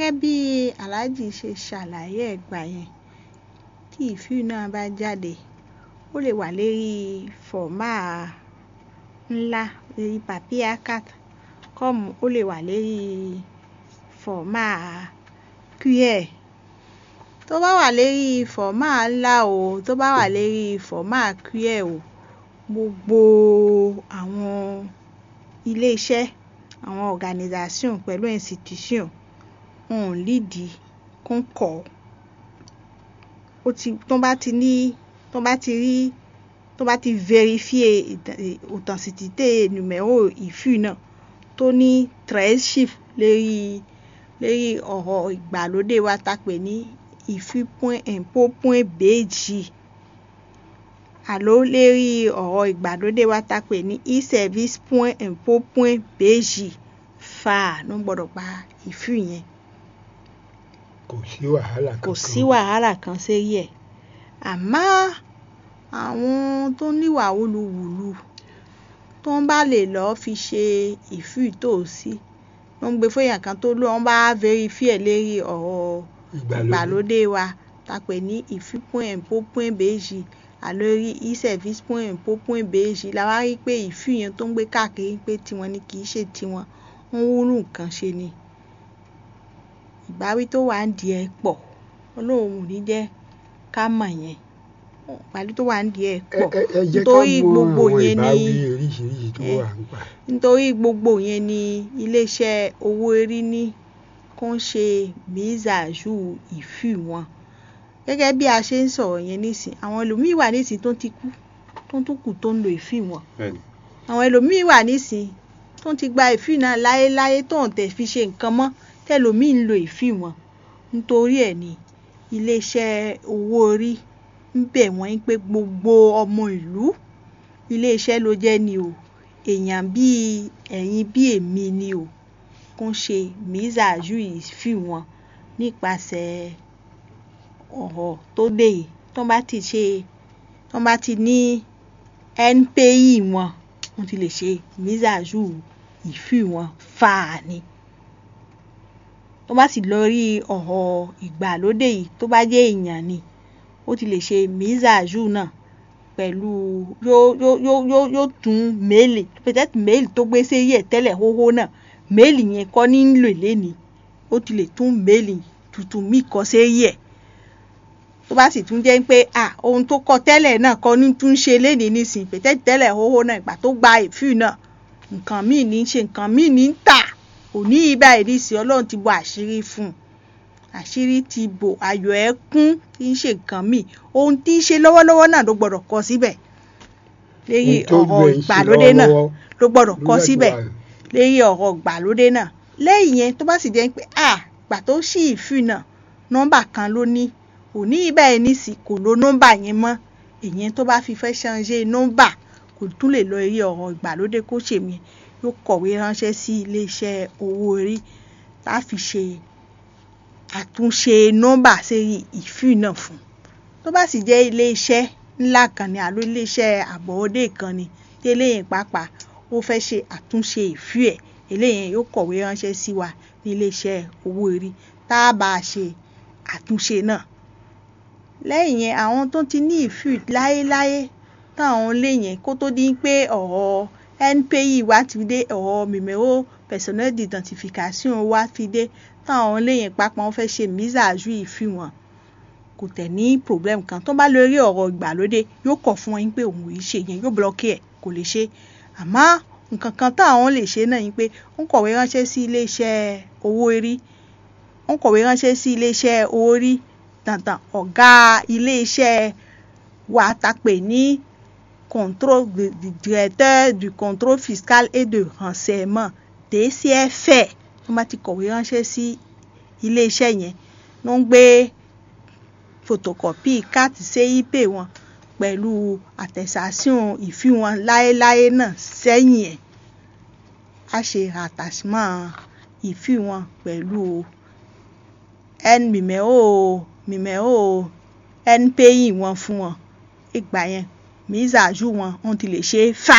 gẹ́gẹ́ bí aláàjì ṣe ṣàlàyé ẹ̀gbà yẹn tí ìfíù náà bá jáde ó lè wà lérí fọ̀mà ńlá lérí papier cat kọ́ọ̀mù ó lè wà lérí fọ̀mà cuillère tó bá wà lérí fọ̀mà ńlá o tó bá wà lérí fọ̀mà cuillère o gbogbo àwọn ilé-iṣẹ́ àwọn organisation pẹ̀lú institution wọn ò lídìí kán kọ̀ ọ́ ó ti tó bá ti ní tó bá ti rí tó bá ti vérifier authenticité numéro ìfíù náà tó ní treize chiffres lérí lérí ọ̀rọ̀ ìgbàlódé wa tá pè ní ìfíù point impôt point bg àló lérí ọ̀rọ̀ ìgbàlódé wa tá pè ní e-service point impôt point bg fàá ló gbọ́dọ̀ pa ìfíù yẹn kò sí wàhálà kò kankan sí wàhálà kan sérí ẹ̀ àmọ́ àwọn tó níwà wúluwùlu tó ń bá lè lọ́ọ́ fi ṣe ìfíù tó sí wọ́n ń gbé fóyàn kan tó ló wọ́n bá verify lérí ọ̀rọ̀ ìgbàlódé wa tá pè ní ìfíù point impôt point bg àlórí e-service point impôt point bg la wá rí pé ìfíù yẹn tó ń gbé káàkiri pé tiwọn ni kì í ṣe tiwọn wọ́n wúlù nǹkan ṣe ni ìbáwí tó wà ń di ẹ̀ pọ̀ ọlọ́run ò ní jẹ́ ká mọ̀ yẹn ìbáwí tó wà ń di ẹ̀ ẹ pọ̀ ẹ- ẹ jẹ́ ká nítorí mọ gbogbo àwọn yẹn ni ìbáwí oríṣiríṣi tó ẹ, wà ń pa nítorí gbogbo yẹn ni iléeṣẹ́ owó orí ní kó ń ṣe mìíṣàṣù ìfíù wọn gẹ́gẹ́ bí a ṣe ń sọ̀rọ̀ yẹn nísìn àwọn ẹlòmíì wà nísìn tó ti kú tó tún kù tó ń lo ìfíù wọn bẹ́ẹ̀ni àwọn ẹlòmíì wà nísìn tó ti gba ìfíù náà láéláé tó ń tẹ̀ fi ṣe nǹkan mọ́ tẹlòmíì ń lo ìfíù wọn nítorí ẹ̀ ní iléeṣẹ́ owó orí ń bẹ̀ wọ́n pé gbogbo ọmọ ìlú iléeṣẹ́ ló jẹ́ ni o èèyàn bíi ẹ̀yin bíi èmi ni o kó ń ṣe mìíṣàṣù ìfíù wọn nípasẹ̀ ọ̀rọ̀ tó dé yìí tó bá ti ṣe tó bá ti ní npay wọn wọ́n ti lè ṣe mìíṣàṣù ìfíù wọn fáà ni tó bá sì lọ rí ọ̀rọ̀ ìgbàlódé yìí tó bá jẹ́ èèyàn ni ó ti lè ṣe mìíṣàṣù náà pẹ̀lú yóò yóò yóò yóò yóò tún méèlì peut-être méèlì tó gbé sí yẹ̀ tẹ́lẹ̀ hóhó náà méèlì yẹn kọ́ ní ń lò léni ó ti lè tún méèlì tuntun míì kọ́ sí yẹ̀ tó bá sì tún jẹ́ pé à ohun tó kọ tẹ́lẹ̀ náà kọ́ ní tún ṣe léni nísìnyí peut-être tẹ́lẹ̀ hóhó náà ìgbà tó gba ìfíù náà nǹkan míì ní í ṣe nǹkan míì ní í tà òní ibà ìrísí ọlọ́run ti bo àṣírí fún un àṣírí ti bò ayọ̀ ẹ̀ kún kì í ṣe nǹkan míì ohun tí í ṣe lọ́wọ́lọ́wọ́ náà ló gbọ́dọ̀ kọ síbẹ̀ léyìí Ohun tójú ọ̀rọ̀ ẹ̀ ń ṣe ìgbàlódé náà lọ́wọ́lọ́wọ́ ló gbọ́dọ̀ kọ ló láti síbẹ̀ wà léyìí ọ̀rọ̀ ìgbàlódé náà lẹ́yìn yẹn tó bá sì jẹ́ pé à gbà tó ṣí ìfì náà nọ́mbà kan ló ní òní ibà ẹ̀ nísì kò lo nọ́mbà yẹn mọ́ èyàn tó bá fi fẹ́ ṣàǹṣe nọ́mbà kò tún lè lọ eré ọ̀rọ̀ ìgbàlódé kó ṣèmi yóò kọ̀wé ránṣẹ́ sí iléeṣẹ́ owó orí tá a fi ṣe àtúnṣe nọ́mbà sẹ́yìn ìfì náà fún tó bá sì jẹ́ iléeṣẹ́ ńlá kan ni àlọ́ iléeṣẹ́ àbọ̀wọ́dé kan ni tí eléyìí pàápàá ó fẹ́ ṣe àtúnṣe ìfì ẹ̀ eléyìí yóò kọ̀wé ránṣẹ́ sí wa ní iléeṣẹ́ owó orí tá a bá a ṣe àtúnṣe náà lẹ́yìn yẹn àwọn tó ti ní ìfì láéláé táwọn lé yẹn kó tó di pé ọ̀rọ̀ npi wá ti dé ọ̀rọ̀ numéro personnel d'identification wá fi dé táwọn lé yẹn pápá wọn fẹ́ ṣe mísàájú ìfì wọn kò tẹ̀ ní problem kan tó bá lórí ọ̀rọ̀ ìgbàlódé yóò kọ̀ fún wọn pé òun ò ṣe yẹn yóò blọ́kì ẹ̀ kò lè ṣe àmọ́ nǹkan kan táwọn lè ṣe náà ni pé ó ń kọ̀wé ránṣẹ́ sí iléeṣẹ́ owó orí ó ń kọ̀wé ránṣẹ́ sí iléeṣẹ́ owó orí dandan ọ̀gá iléeṣẹ́ wa ta pè ní contrôle du du directeur du contrôle fiscal et de renseignement DCFR wọ́n bá ti kọ̀wé ránṣẹ́ sí iléeṣẹ́ yẹn ló ń gbé photocopy káàtì CIP wọn pẹ̀lú attestation ìfì wọn láéláé náà sẹ́yìn ẹ̀ á ṣe attachment ìfì wọn pẹ̀lú n numéro numéro npi wọn fún wọn ìgbà yẹn mise à jour wọn wọ́n ti lè ṣe é fà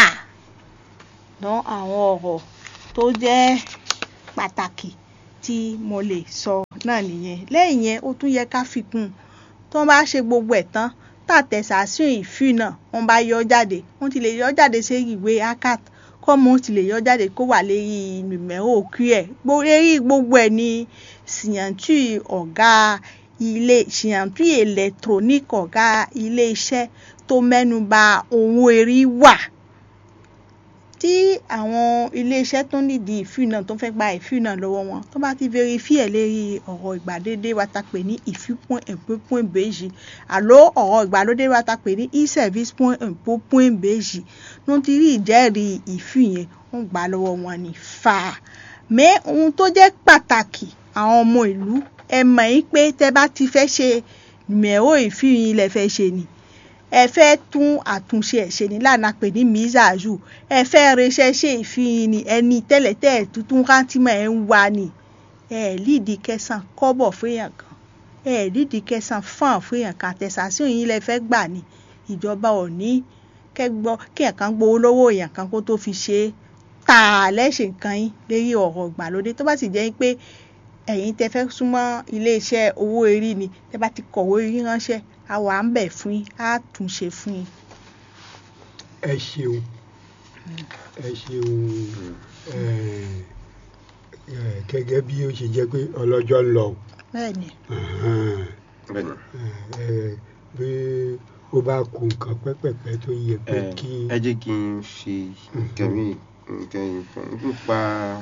dán àwọn ọ̀rọ̀ tó jẹ́ pàtàkì tí mo lè sọ náà nìyẹn lẹ́yìn yẹn ó tún yẹ ká fi kún un tó bá ṣe gbogbo ẹ̀ tán tàtẹ̀sásùn ìfì náà wọ́n bá yọ jáde wọ́n ti lè yọ jáde sí ìwé acat kọ́mọ ti lè yọ jáde kó wà lérí nùmẹ́rò òkú ẹ̀ lérí gbogbo ẹ̀ ní síyàntú ọ̀gá ilé síyàntú electronic ọ̀gá ilé iṣẹ́ tó mẹ́nu bà owó erí wà tí àwọn iléeṣẹ́ tó nídìí ìfì náà tó fẹ́ gba ìfì náà lọ́wọ́ wọn tó bá ti verify ẹ̀ lérí ọ̀rọ̀ ìgbàlódé wa ta pè ní ìfì point impôt point bèjì àló ọ̀rọ̀ ìgbàlódé wa ta pè ní e-service point impôt point bèjì ló ti rí ìjẹ́rìí ìfì yẹn wọ́n gbà lọ́wọ́ wọn ní fà á mẹ́ ohun tó jẹ́ pàtàkì àwọn ọmọ ìlú ẹ mọ̀ yín pé tẹ́ bá ti fẹ́ ṣe mẹ́rọ ìfì yín lẹ fẹ́ ṣe ni ẹ fẹ́ tún àtúnṣe ẹ̀ ṣe ní lànà pè ní mizazu ẹ fẹ́ reṣẹ́ ṣe ìfihàn ni ẹni tẹ́lẹ̀tẹ́ tuntun rántìmọ̀ ẹ̀ ń wá ni ẹ lídìí kẹsàn kọ́bọ̀ fúnyàn kan ẹ lídìí kẹsàn fún fúnyàn kan àtẹ̀sásíò yín lẹ fẹ́ gbà ní ìjọba ò ní kẹgbọ́ kí ẹ̀kan gbowó lọ́wọ́ èèyàn kan kó tó fi ṣe é tà á lẹ́sẹ̀ nǹkan yín lérí ọ̀rọ̀ ìgbàlódé tó bá sì jẹ́ pé ẹ̀yin tẹ́ fẹ́ súnmọ́ iléeṣẹ́ owó erí ni tẹ́ bá ti kọ̀wé rí ránṣẹ́ a wà ń bẹ̀ fún yín á tún ṣe fún yín. ẹ ṣeun ẹ ṣeun ẹ ẹ gẹ́gẹ́ bí ó ṣe jẹ́ pé ọlọ́jọ́ ń lọ bẹ́ẹ̀ni bẹ́ẹ̀ni ẹ bí ó bá kù nǹkan pẹ́pẹ́pẹ́ tó yẹ pé ẹ kí ẹ jẹ́ kí n ṣe nǹkan mi nǹkan nípa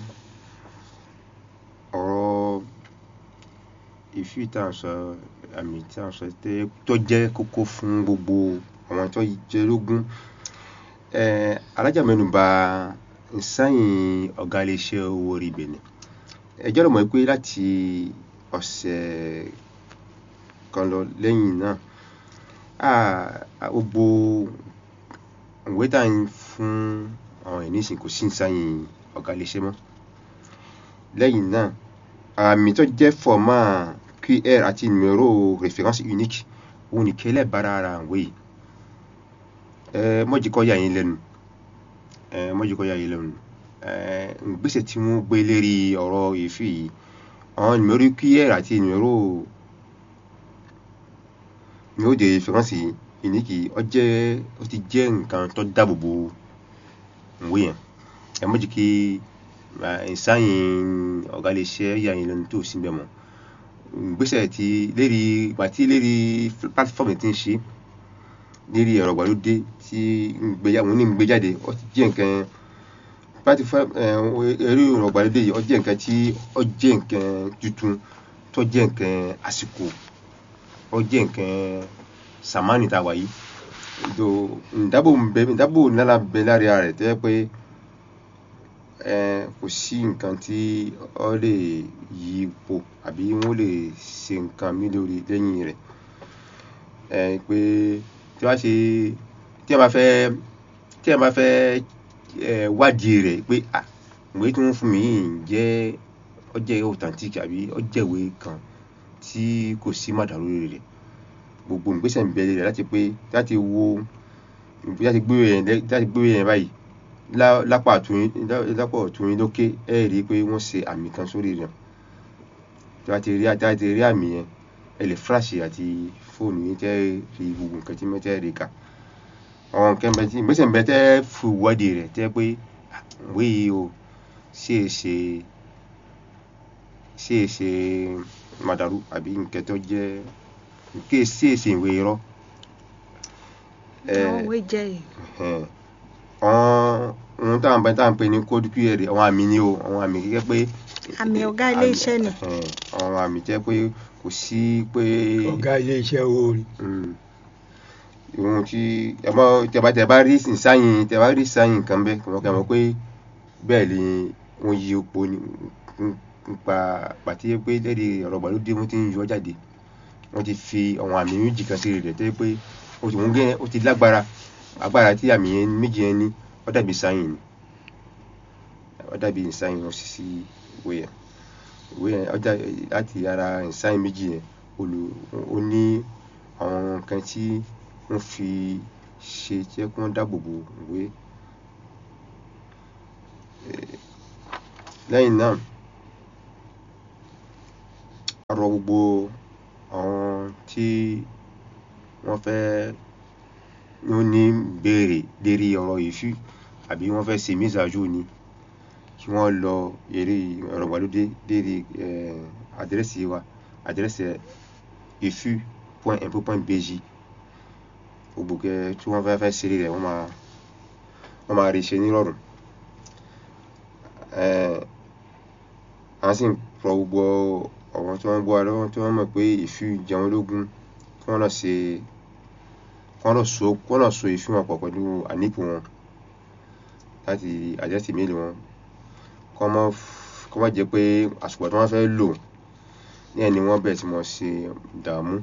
ọ̀rọ̀ ìfìtànsọ àmì tí a sọ tẹ tó jẹ́ kókó fún gbogbo àwọn tó jẹ lógún ẹ alájà mẹ́nubà nsáyìn ọ̀gá iléeṣẹ́ owó orí Benin ẹ jẹ́ lọ́mọ pé láti ọ̀sẹ̀ kan lọ lẹ́yìn náà a gbogbo ìwé tá à ń fún àwọn ẹ̀ nísìn kò sí nsáyìn ọ̀gá iléeṣẹ́ mọ́ lẹ́yìn náà àmì tó jẹ́ fọ́mà QR àti numéro référence unique òun nìkan lẹ́bàárà ara ìwé yìí ẹ mọ́jìkọ́ yà yín lẹ́nu ẹ mọ́jìkọ́ yà yín lẹ́nu ẹ ìgbésẹ̀ tí wọ́n gbé lérí ọ̀rọ̀ èéfì yìí àwọn numéro QR àti numéro numéro de référence unique ó jẹ́ ó ti jẹ́ nǹkan tó dáàbò bo ìwé yẹn ẹ mọ́jìkí ìsáyìn ọ̀gá iléeṣẹ́ yà yín lẹ́nu tó sí bẹ́ẹ̀ mọ́ ìgbésẹ̀ tí lérí ìgbà tí lérí platform ti ń ṣe lérí ẹ̀rọ ìgbàlódé tí ń gbé àwọn oní ń gbé jáde ó ti jẹ́ nǹkan platform ẹ̀rọ ìgbàlódé yìí ó jẹ́ nǹkan tí ó jẹ́ nǹkan tuntun tó jẹ́ nǹkan àsìkò ó jẹ́ nǹkan sàmánì tá a wà yìí ìdò ìdábò ń bẹ ìdábò náírà bẹ lára rẹ̀ tẹ́ pé kò sí nǹkan tí ó lè yí ipò àbí wọ́n lè ṣe nǹkan mí lórí lẹ́yìn rẹ̀ pé tí wọ́n ṣe tí wọ́n bá fẹ́ tí wọ́n bá fẹ́ wádìí rẹ̀ pé ìwé tí wọ́n fún mi yìí jẹ́ ó jẹ́ authentic àbí ó jẹ́ ìwé kan tí kò sí màdàrú rẹ̀ gbogbo ìgbésẹ̀ ń bẹ rẹ̀ láti pé láti wo láti gbé yẹn láti gbé yẹn báyìí lápá ọ̀tún yín lókè ẹ rí i pé wọ́n ṣe àmì kan sórí rẹ̀ tí wọ́n ti rí tí wọ́n ti rí àmì yẹn ẹ lè fúláṣì àti fóònù yín tẹ́ rí gbogbo nǹkan tí mẹ́tẹ́ rí kà àwọn nǹkan bẹ tí ìgbésẹ̀ bẹ tẹ́ fi wọ́ọ̀dì rẹ̀ tẹ́ pé ìwé yìí o ṣe é ṣe ṣe é ṣe màdàrú àbí nǹkan tó jẹ́ nǹkan ṣe é ṣe ìwé irọ́. àwọn òwe jẹ́ yìí. àwọn ohun táwọn bẹ táwọn pè ní code qr àwọn àmì ni o àwọn àmì gẹ́gẹ́ pé àmì ọ̀gá ilé iṣẹ́ ni. àwọn àmì jẹ́ pé kò sí pé. ọ̀gá ilé iṣẹ́ owó rí. ohun tí tẹ̀bá tẹ̀bá rí sáyìn tẹ̀bá rí sáyìn kan bẹ́ẹ̀ kò mọ̀ kẹ́ mọ̀ pé bẹ́ẹ̀ ni wọ́n yí epo nípa pàtí pé lẹ́ẹ̀dì ọ̀rọ̀ ìgbàlódé wọ́n ti ń yọ jáde wọ́n ti fi àwọn àmì méjì kan sí rẹ̀ tẹ́ pé ó ti wọ́n gẹ́ ó ti lágbára agbára tí àmì yẹn méjì yẹn ní ó dàbí sáyìn ni ó dàbí sáyìn wọn sì sí ìwé yẹn ìwé yẹn ó dàbí láti ara sáyìn méjì yẹn olù ó ní àwọn nǹkan tí wọ́n fi ṣe jẹ́ kí wọ́n dáàbò bo ìwé lẹ́yìn náà rọ gbogbo àwọn tí wọ́n fẹ́ wọ́n ní béèrè lérí ọ̀rọ̀ ìfú àbí wọ́n fẹ́ ṣe mísàájú ni kí wọ́n lọ eré ọ̀rọ̀ ìgbàlódé lérí àdírẹ́sì wa àdírẹ́sì ìfú point info point bg gbogbo kẹ tí wọ́n fẹ́ fẹ́ ṣeré rẹ̀ wọ́n máa wọ́n máa rí ṣe nírọ̀rùn à ń sì rọ gbogbo àwọn tí wọ́n ń gbọ́ wa lọ́wọ́ tí wọ́n mọ̀ pé ìfú jẹ wọ́n lógún kí wọ́n lọ ṣe kí wọ́n lọ so kí wọ́n lọ so ìfú wọn pọ̀ pẹ̀lú ànípò wọn láti àdírẹ́sì méèlì wọn kọ́ mọ́ kọ́ mọ́ jẹ́ pé àsìkò tí wọ́n fẹ́ lò ní ẹni wọ́n bẹ̀rẹ̀ sí mọ́ ṣe dààmú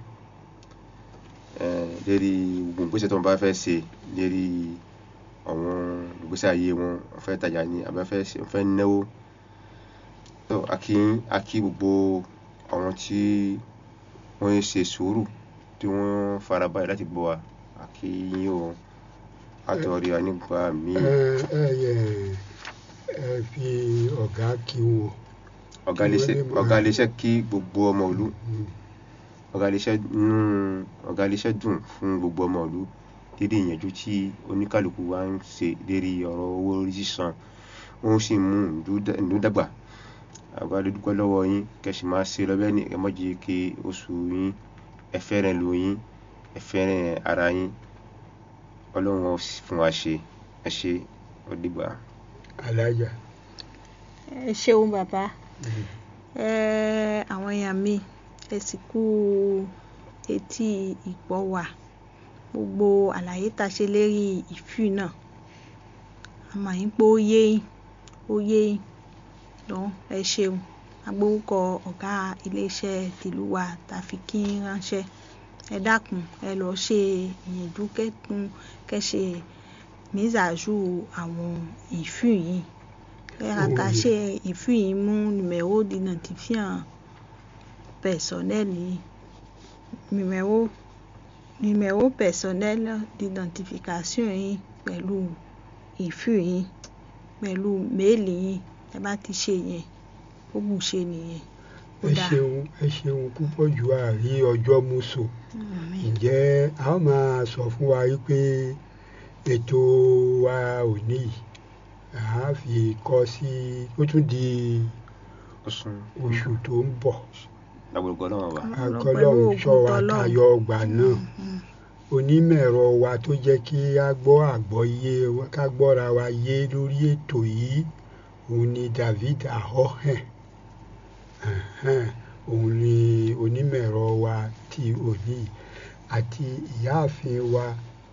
lérí gbogbo ìgbésẹ̀ tí wọ́n bá fẹ́ ṣe lérí àwọn ìgbésẹ̀ ayé wọn wọ́n fẹ́ tajà ní àbí wọ́n fẹ́ náwó tó a kí a kí gbogbo àwọn tí wọ́n ń ṣe sùúrù tí wọ́n farabalẹ̀ láti gbọ́ wa a kí yín o àtọ̀rí wa nígbà míì. ẹ ẹ yẹ ẹ fi ọ̀gá kí wọn. ọ̀gá iléeṣẹ́ ọ̀gá iléeṣẹ́ kí gbogbo ọmọ ìlú ọ̀gá iléeṣẹ́ nú ọ̀gá iléeṣẹ́ dùn fún gbogbo ọmọ ìlú lérí ìyànjú tí oníkálukú wa ń ṣe lérí ọ̀rọ̀ owó orí sísan wọ́n sì mú ìlú dàgbà àgbà dúpẹ́ lọ́wọ́ yín kẹ̀sì máa ṣe lọ́bẹ̀ ní ẹ má jẹ́ kí oṣù yín ẹ fẹ́ràn ìlú yín ẹ fẹ́ràn ara yín ọlọ́run ó fún wa ṣe ẹ ṣe ó dìgbà. alájà. ẹ ṣeun bàbá àwọn èèyàn mi ẹ sì kú etí ìgbọ́ wa gbogbo àlàyé tá a ṣe lérí ìfú náà àmọ́ yín pé ó yé yín ó yé yín lọ́n ẹ ṣeun agbórúkọ ọ̀gá iléeṣẹ́ tìlú wa tá a fi kí ránṣẹ́ ẹ dákun ẹ lọ ṣe ìyànjú kẹtùn kẹṣe mísàájú àwọn ìfú yìí ẹ̀ka tá a ṣe ìfú yìí mú numéro d'identifiant personnel yìí numéro numéro personnel d'identification yìí pẹ̀lú ìfú yìí pẹ̀lú méèlì yìí ẹ bá ti ṣe yẹn ó bù ṣe nìyẹn. ẹ ṣeun ẹ ṣeun púpọ̀ jù àrí ọjọ́ mùsùn ǹjẹ́ a ó máa sọ fún wa wípé ètò wa òní yìí a fi kọ́ sí ó tún di oṣù tó ń bọ̀ lágbègbè ọlọ́run wa. akọlọ́run ṣọ́ wa tayọ ọgbà náà onímọ̀-ẹ̀rọ wa tó jẹ́ kí a gbọ́ àgbọ́yé ká gbọ́ra wa yé lórí ètò yìí òun ni David Ahohen òun ni onímọ̀-ẹ̀rọ wa ti òní àti ìyáàfin wa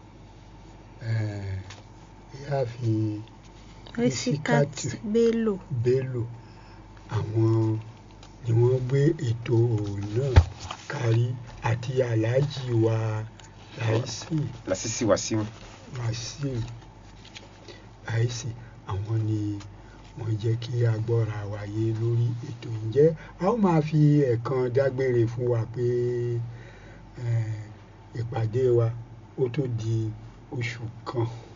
ìyáàfin Risikat Bello Bello àwọn ni wọ́n gbé ètò náà kárí àti aláàjì wa láìsí lásìsì wàsíù wàsíù láìsí àwọn ni wọ́n jẹ́ kí a gbọ́ra wa yé lórí ètò ǹjẹ́ a ó máa fi ẹ̀kan dágbére fún wa pé ìpàdé wa ó tó di oṣù kan